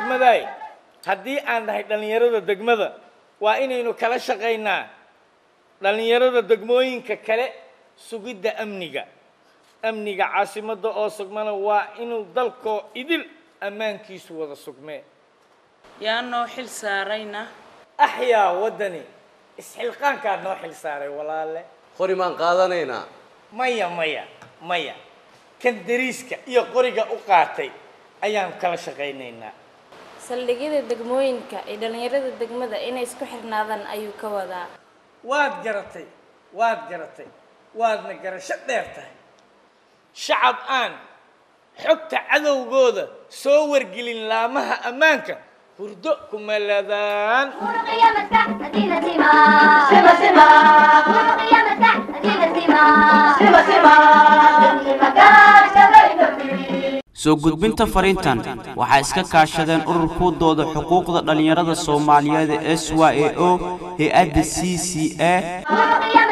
degmadaay haddii aan nahay dhallinyarada degmada waa inaynu kala shaqaynaa dhallinyarada degmooyinka kale sugidda amniga amniga caasimadda oo sugmana waa inuu dalkoo idil ammaankiisu wada sugmee yaa noo xil saarayna axyaa waddani isxilqaankaa noo xil saaray walaale qori maan qaadanaynaa maya maya maya kan dariiska iyo qoriga u qaatay ayaan kala shaqaynaynaa saldhigyada degmooyinka ee dhallinyarada degmada inay isku xirnaadaan ayuu ka wadaa waad garatay waad garatay waadna garasho dheer tahay shacab aan xogta cadowgooda soo wargelin laamaha ammaanka hurdo kuma ladaan soo gudbinta fariintan waxaa iska kaashadeen ururkuu dooda xuquuqda dhallinyarada soomaaliyeed ee s y a o hay-adda c c a